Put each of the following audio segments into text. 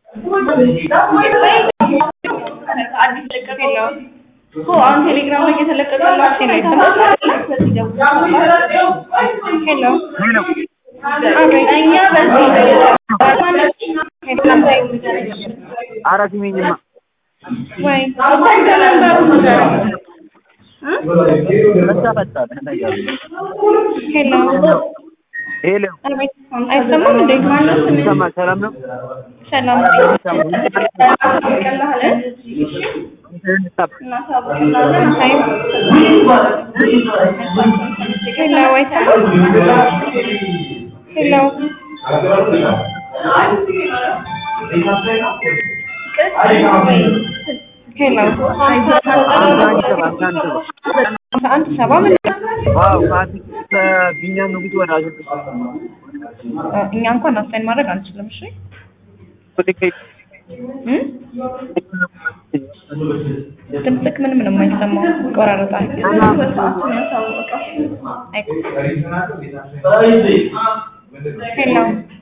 አዲስ ለቀቅ የለውም እኮ አሁን ቴሌግራም ላይ እየተለቀቀ ያለው ነው የተሰማሽ አይደለ? በዚህ ደውል። ሄሎ አቤት። እኛ በዚህ ኧረ ስሚኝማ ወይ ነንበሩ ንገረኝ እ መታፈጣል ነገር ሄሎ ሄሎ አቤት። አይሰማም እንዴ? ማነው ስምህ? ይሰማል ሰላም ነው ሰላም ቀላል እናሳውቅላለን። አይ ሄሎ አይሰማም ሄሎ ሄሎ አስራ አንድ ሰባ ምን ዋው ከአዲስ ከቢኛም ንጉስ ወደ አዘ እኛ እንኳን አሳይን ማድረግ አንችልም። እሺ እ ድምፅክ ምንም ነው የማይሰማው፣ ይቆራረጣል። ሄሎ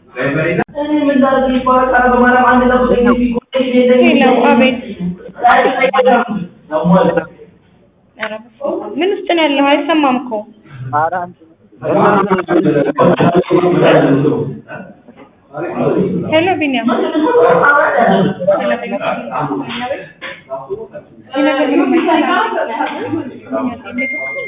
ሄሎ፣ አቤት። ኧረ በስመ አብ። ምን ውስጥ ነው ያለው? አይሰማም እኮ ኧረ ሄሎ ቢኒያም ይህ ነገር ምንም አይሰማም።